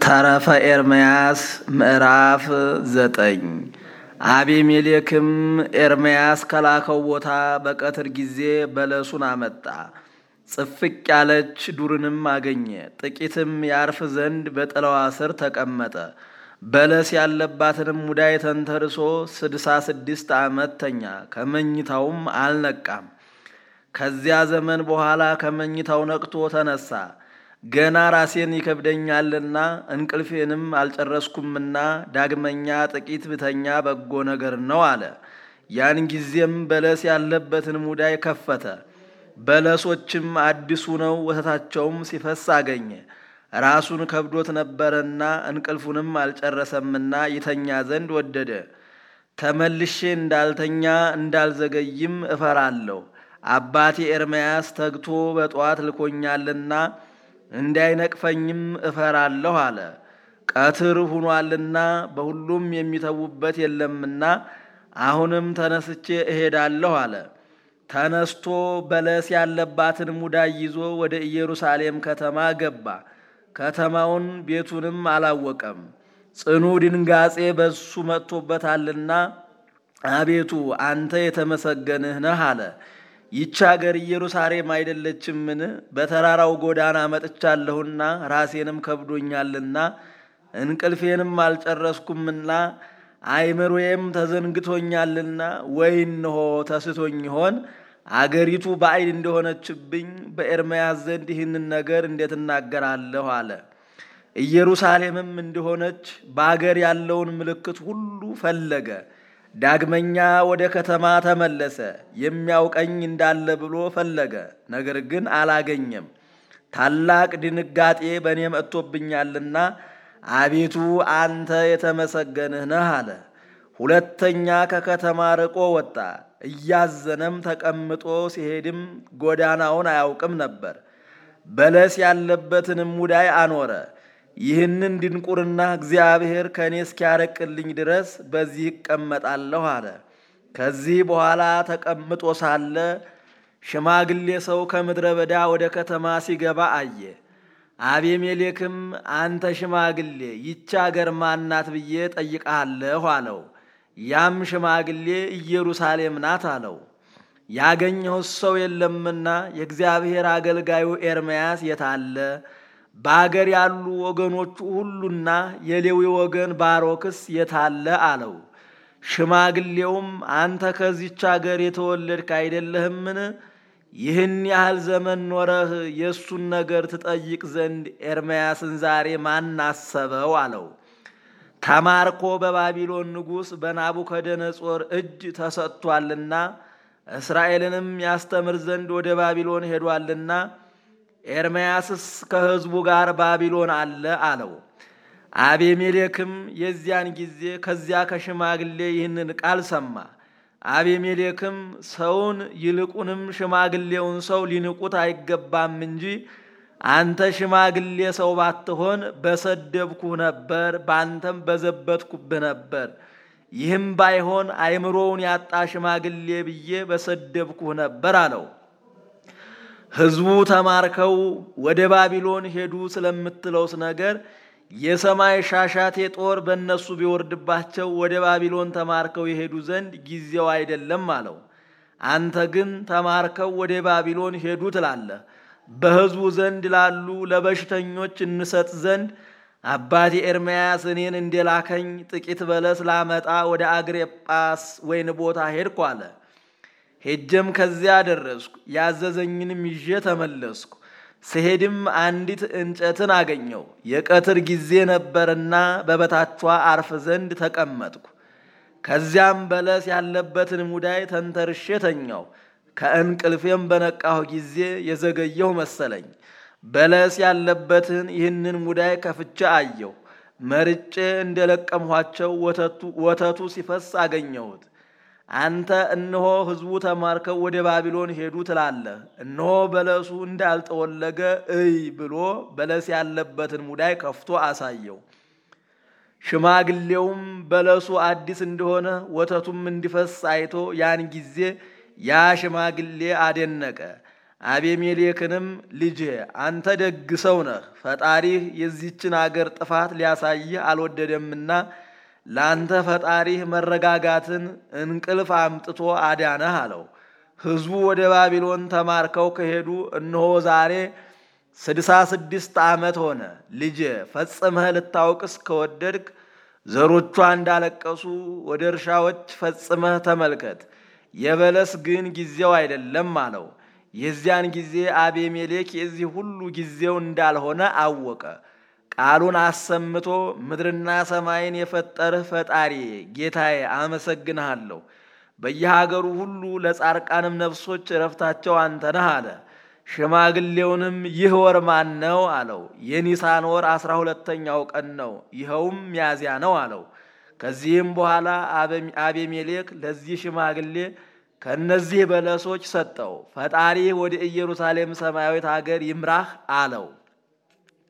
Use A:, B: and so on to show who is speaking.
A: ተረፈ ኤርምያስ ምዕራፍ ዘጠኝ አቤሜሌክም ኤርምያስ ከላከው ቦታ በቀትር ጊዜ በለሱን አመጣ። ጽፍቅ ያለች ዱርንም አገኘ። ጥቂትም ያርፍ ዘንድ በጥላዋ ስር ተቀመጠ። በለስ ያለባትንም ሙዳይ ተንተርሶ ስድሳ ስድስት ዓመት ተኛ። ከመኝታውም አልነቃም። ከዚያ ዘመን በኋላ ከመኝታው ነቅቶ ተነሳ። ገና ራሴን ይከብደኛልና እንቅልፌንም አልጨረስኩምና ዳግመኛ ጥቂት ብተኛ በጎ ነገር ነው አለ። ያን ጊዜም በለስ ያለበትን ሙዳይ ከፈተ። በለሶችም አዲሱ ነው፣ ወተታቸውም ሲፈስ አገኘ። ራሱን ከብዶት ነበረና እንቅልፉንም አልጨረሰምና ይተኛ ዘንድ ወደደ። ተመልሼ እንዳልተኛ እንዳልዘገይም እፈራለሁ። አባቴ ኤርምያስ ተግቶ በጠዋት ልኮኛልና እንዳይነቅፈኝም እፈራለሁ አለ። ቀትር ሁኗልና በሁሉም የሚተዉበት የለምና አሁንም ተነስቼ እሄዳለሁ አለ። ተነስቶ በለስ ያለባትን ሙዳይ ይዞ ወደ ኢየሩሳሌም ከተማ ገባ። ከተማውን ቤቱንም አላወቀም፣ ጽኑ ድንጋጼ በሱ መጥቶበታልና አቤቱ አንተ የተመሰገንህ ነህ አለ። ይቺ አገር ኢየሩሳሌም አይደለችምን? በተራራው ጎዳና መጥቻለሁና ራሴንም ከብዶኛልና እንቅልፌንም አልጨረስኩምና አይምሮዬም ተዘንግቶኛልና ወይ እንሆ ተስቶኝ ይሆን? አገሪቱ ባዕድ እንደሆነችብኝ በኤርምያስ ዘንድ ይህንን ነገር እንዴት እናገራለሁ አለ። ኢየሩሳሌምም እንደሆነች በአገር ያለውን ምልክት ሁሉ ፈለገ። ዳግመኛ ወደ ከተማ ተመለሰ። የሚያውቀኝ እንዳለ ብሎ ፈለገ፣ ነገር ግን አላገኘም። ታላቅ ድንጋጤ በእኔ መጥቶብኛልና አቤቱ አንተ የተመሰገንህ ነህ አለ። ሁለተኛ ከከተማ ርቆ ወጣ። እያዘነም ተቀምጦ ሲሄድም ጎዳናውን አያውቅም ነበር። በለስ ያለበትንም ሙዳይ አኖረ። ይህንን ድንቁርና እግዚአብሔር ከእኔ እስኪያረቅልኝ ድረስ በዚህ እቀመጣለሁ አለ። ከዚህ በኋላ ተቀምጦ ሳለ ሽማግሌ ሰው ከምድረ በዳ ወደ ከተማ ሲገባ አየ። አቤሜሌክም አንተ ሽማግሌ ይቺ አገር ማናት ብዬ ጠይቃለሁ አለው። ያም ሽማግሌ ኢየሩሳሌም ናት አለው። ያገኘሁት ሰው የለምና የእግዚአብሔር አገልጋዩ ኤርምያስ የታለ? በአገር ያሉ ወገኖቹ ሁሉና የሌዊ ወገን ባሮክስ የታለ አለው። ሽማግሌውም አንተ ከዚች አገር የተወለድክ አይደለህምን? ይህን ያህል ዘመን ኖረህ የእሱን ነገር ትጠይቅ ዘንድ ኤርምያስን ዛሬ ማን አሰበው? አለው። ተማርኮ በባቢሎን ንጉሥ በናቡከደነጾር እጅ ተሰጥቷልና እስራኤልንም ያስተምር ዘንድ ወደ ባቢሎን ሄዷልና ኤርምያስስ ከሕዝቡ ጋር ባቢሎን አለ አለው። አቤሜሌክም የዚያን ጊዜ ከዚያ ከሽማግሌ ይህንን ቃል ሰማ። አቤሜሌክም ሰውን ይልቁንም ሽማግሌውን ሰው ሊንቁት አይገባም እንጂ አንተ ሽማግሌ ሰው ባትሆን በሰደብኩህ ነበር፣ በአንተም በዘበትኩብህ ነበር። ይህም ባይሆን አእምሮውን ያጣ ሽማግሌ ብዬ በሰደብኩህ ነበር አለው። ሕዝቡ ተማርከው ወደ ባቢሎን ሄዱ ስለምትለውስ ነገር የሰማይ ሻሻቴ ጦር በእነሱ ቢወርድባቸው ወደ ባቢሎን ተማርከው የሄዱ ዘንድ ጊዜው አይደለም አለው። አንተ ግን ተማርከው ወደ ባቢሎን ሄዱ ትላለህ። በሕዝቡ ዘንድ ላሉ ለበሽተኞች እንሰጥ ዘንድ አባቴ ኤርምያስ እኔን እንደላከኝ ጥቂት በለስ ላመጣ ወደ አግሬጳስ ወይን ቦታ ሄድኩ አለ። ሄጀም ከዚያ ደረስኩ፣ ያዘዘኝንም ይዤ ተመለስኩ። ስሄድም አንዲት እንጨትን አገኘው። የቀትር ጊዜ ነበርና በበታቿ አርፍ ዘንድ ተቀመጥኩ። ከዚያም በለስ ያለበትን ሙዳይ ተንተርሼ ተኛው። ከእንቅልፌም በነቃሁ ጊዜ የዘገየሁ መሰለኝ። በለስ ያለበትን ይህንን ሙዳይ ከፍቼ አየሁ። መርጬ እንደለቀምኋቸው ወተቱ ሲፈስ አገኘሁት። አንተ እነሆ ሕዝቡ ተማርከው ወደ ባቢሎን ሄዱ ትላለህ። እነሆ በለሱ እንዳልጠወለገ እይ ብሎ በለስ ያለበትን ሙዳይ ከፍቶ አሳየው። ሽማግሌውም በለሱ አዲስ እንደሆነ ወተቱም እንዲፈስ አይቶ ያን ጊዜ ያ ሽማግሌ አደነቀ። አቤሜሌክንም ልጄ አንተ ደግ ሰው ነህ፣ ፈጣሪህ የዚችን አገር ጥፋት ሊያሳይህ አልወደደምና ለአንተ ፈጣሪህ መረጋጋትን እንቅልፍ አምጥቶ አዳነህ አለው። ሕዝቡ ወደ ባቢሎን ተማርከው ከሄዱ እነሆ ዛሬ ስድሳ ስድስት ዓመት ሆነ። ልጄ ፈጽመህ ልታውቅስ ከወደድክ ዘሮቿ እንዳለቀሱ ወደ እርሻዎች ፈጽመህ ተመልከት። የበለስ ግን ጊዜው አይደለም አለው። የዚያን ጊዜ አቤሜሌክ የዚህ ሁሉ ጊዜው እንዳልሆነ አወቀ። ቃሉን አሰምቶ ምድርና ሰማይን የፈጠርህ ፈጣሪ ጌታዬ አመሰግንሃለሁ። በየሀገሩ ሁሉ ለጻርቃንም ነፍሶች እረፍታቸው አንተ ነህ አለ። ሽማግሌውንም ይህ ወር ማን ነው አለው። የኒሳን ወር አስራ ሁለተኛው ቀን ነው፣ ይኸውም ሚያዝያ ነው አለው። ከዚህም በኋላ አቤሜሌክ ለዚህ ሽማግሌ ከእነዚህ በለሶች ሰጠው። ፈጣሪ ወደ ኢየሩሳሌም ሰማያዊት ሀገር ይምራህ አለው።